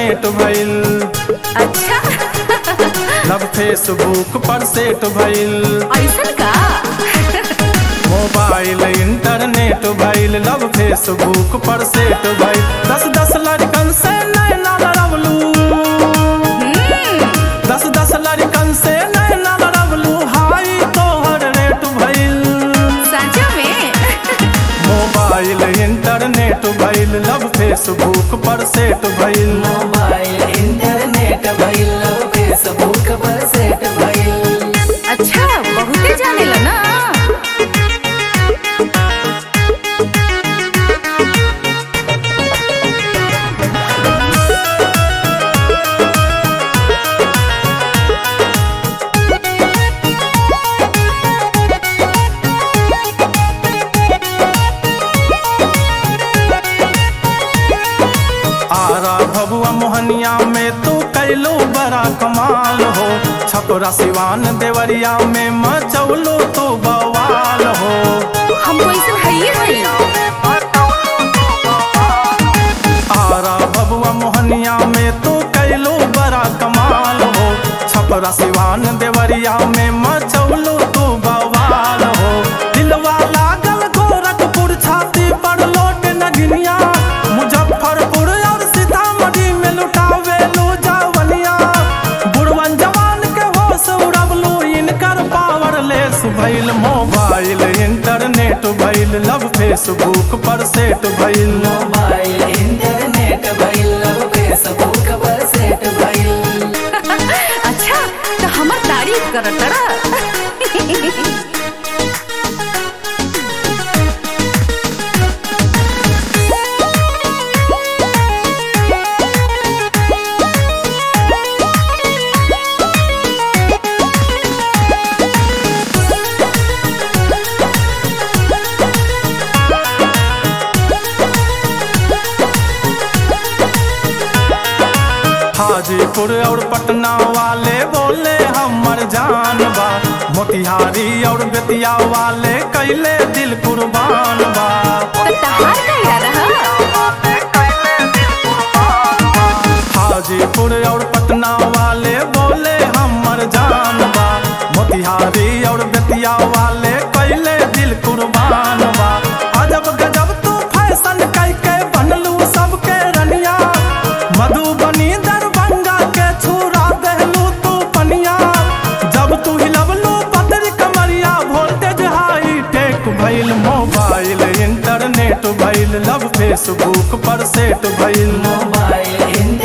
internet भइल अच्छा love Facebook पर सेट भइल ऐसन का मोबाइल इंटरनेट भइल लव फेसबुक पर सेट भइल दस दस लड़कन से नैना लड़वलू दस दस लड़कन से नैना लड़वलू हाई तोहर रेट भइल सच में मोबाइल इंटरनेट भइल लव फेसबुक पर सेट भइल मोबाइल इंटरनेट भइल फेसबुक पर सेट भइल अच्छा बहुते जाने ला ना आरा भबुआ मोहनिया में तू कैलो बड़ा कमाल हो छपरा सिवान देवरिया में मचौलो तो बवाल हो हमको ऐसा है ही है आरा भबुआ मोहनिया में तू कैलो बड़ा कमाल हो छपरा सिवान देवरिया में मचौलो तो बवाल हो दिलवा लागल गोरखपुर छाती पर लोट नगनिया मुजफ्फरपुर और सीतामढ़ी में लुटावे लो जावनिया बुढ़वन जवान के होश उड़वलू इनकर पावर लेस भइल मोबाइल इंटरनेट भइल लव फेसबुक पर सेट भइल मोबाइल इंटरनेट भइल फेसबुक पर सेट भइल अच्छा तो हमर तारीफ करत तड़ा हाजीपुर और पटना वाले बोले हमर जान बा मोतिहारी और बेतिया वाले कैले दिल कुर्बान बा तो तहार का इरादा है हाजीपुर और पटना वाले बोले हमर जान बा मोतिहारी और बेतिया वाले कैले दिल कुर्बान बा अजब गजब तू फैशन कैके बनलू सबके रनिया मधुबनी दरभंगा के छुरा देहलू तू पनिया जब तू हिलवलू पतरी कमरिया वोल्टेज हाई टेक भइल मोबाइल इंटरनेट भइल लव फेसबुक पर सेट भइल मोबाइल इंटरनेट